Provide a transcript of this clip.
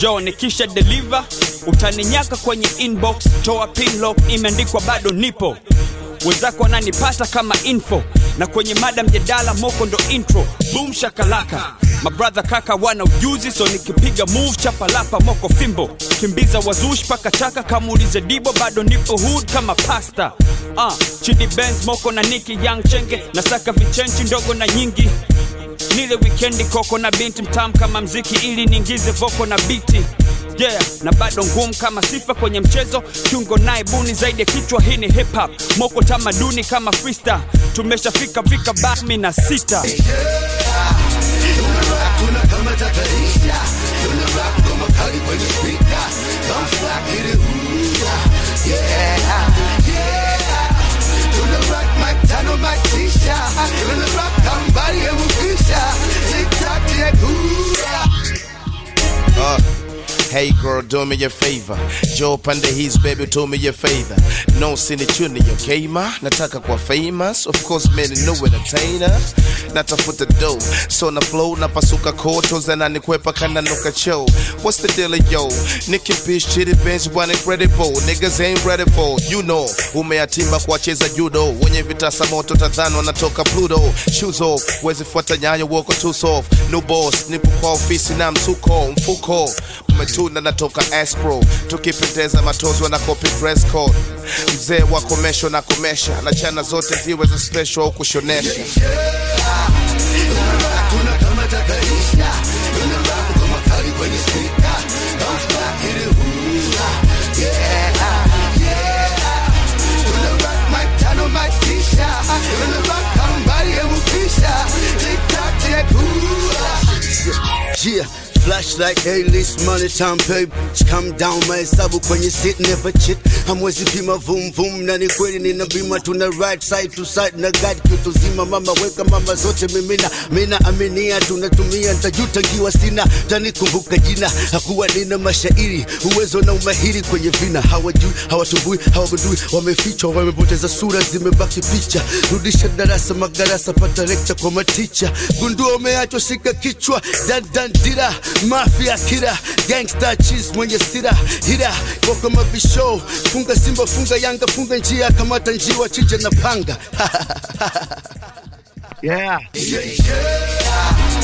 jo nikisha deliver utaninyaka kwenye inbox toa pinlock imeandikwa bado nipo wenzako wananipata kama info na kwenye mada mjadala moko ndo intro boom shakalaka mabrother kaka wana ujuzi so nikipiga move chapalapa moko fimbo kimbiza wazushi paka chaka kamuulize dibo bado nipo hood kama pasta uh, chidi benz moko na niki young chenge nasaka vichenchi ndogo na nyingi nile wikendi koko na binti mtam kama mziki ili niingize voko na biti yeah na bado ngumu kama sifa kwenye mchezo kiungo naye buni zaidi ya kichwa hii ni hip hop moko tamaduni kama freestyle tumeshafika fika bami na sita Tuna kama tataisha Tuna rap ngoma kali kwenye speaker Bounce back hit it ooh, yeah yeah Tuna rock mic tano mic tisha Tuna rock kambali ya mukisha Tick tock tick ooh Uh, hey girl, do me a favor. Joe pande his baby, do me a favor. No sini chuni yo kema. Nataka kwa famous. Of course, man, no entertainer. Natafuta dough. So na flow, napasuka koto zananikwepa kana nuka show. What's the deal, yo? Nicky Fish, Chitty Bench, one incredible. Niggas ain't ready for, you know. Umeatimba kuwacheza judo. Wenye vitasa moto tadhani wanatoka Pluto. Shoes off, wezi fuata nyayo woko too soft. New boss, nipo kwa ofisi na msuko, mfuko. Umetuna natoka Aspro. Tukipendeza matozo na copy dress code. Mzee wa komesho na komesha. Na chana zote ziwe za special au kushonesha. Tuna kama tataisha Tuna rap ngoma kali kwenye speaker Bounce back hit it ooh, yeah yeah Tuna rock mic tano mic tisha Tuna rock kambali ya mukisha Tick tock tick ooh Yeah, flashlight, A-list, money time, babe. Come down, mahesabu kwenye sit, never cheat. Hamwezi pima vum vum, na ni kweli nina bima, tuna right side to side na guide kitu zima. Mama weka mama zote mimina, mina aminia, tunatumia ntajuta ngiwa sina, tanikumbuka jina. Hakuwa nina mashairi, uwezo na umahiri kwenye vina. Hawajui, hawatumbui, hawagundui, wamefichwa, wamepoteza sura, zimebaki picha. Rudisha darasa, magarasa, pata lecture kwa maticha. Gundua umeachwa, shika kichwa, dan dan dira, mafia kira, gangsta cheese mwenye sira, hira kwa mabisho, funga Simba, funga Yanga, funga njia, kamata njiwa, chinja na panga. yeah. Yeah, yeah.